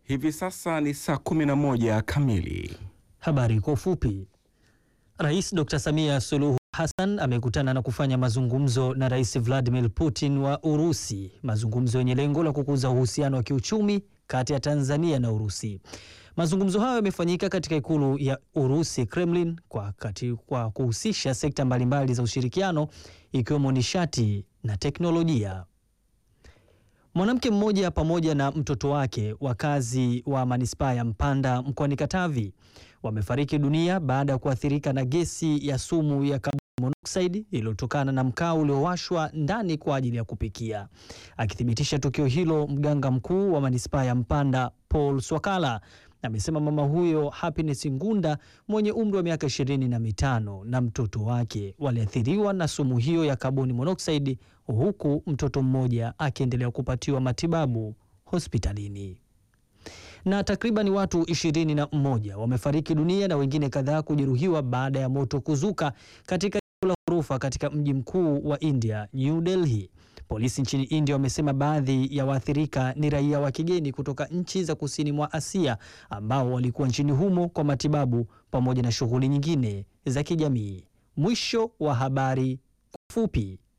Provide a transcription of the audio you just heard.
Hivi sasa ni saa 11 kamili. Habari kwa ufupi. Rais Dr. Samia Suluhu Hassan amekutana na kufanya mazungumzo na Rais Vladimir Putin wa Urusi, mazungumzo yenye lengo la kukuza uhusiano wa kiuchumi kati ya Tanzania na Urusi. Mazungumzo hayo yamefanyika katika ikulu ya Urusi Kremlin, kwa, kati, kwa kuhusisha sekta mbalimbali za ushirikiano ikiwemo nishati na teknolojia. Mwanamke mmoja pamoja na mtoto wake wakazi wa manispaa ya Mpanda mkoani Katavi wamefariki dunia baada ya kuathirika na gesi ya sumu ya carbon monoxide iliyotokana na mkaa uliowashwa ndani kwa ajili ya kupikia. Akithibitisha tukio hilo, mganga mkuu wa manispaa ya Mpanda Paul Swakala amesema mama huyo Happiness Ngunda mwenye umri wa miaka ishirini na mitano na mtoto wake waliathiriwa na sumu hiyo ya carbon monoxide huku mtoto mmoja akiendelea kupatiwa matibabu hospitalini. Na takriban watu ishirini na mmoja wamefariki dunia na wengine kadhaa kujeruhiwa baada ya moto kuzuka katika eneo la ghorofa katika mji mkuu wa India, New Delhi. Polisi nchini India wamesema baadhi ya waathirika ni raia wa kigeni kutoka nchi za kusini mwa Asia ambao walikuwa nchini humo kwa matibabu pamoja na shughuli nyingine za kijamii. Mwisho wa habari fupi.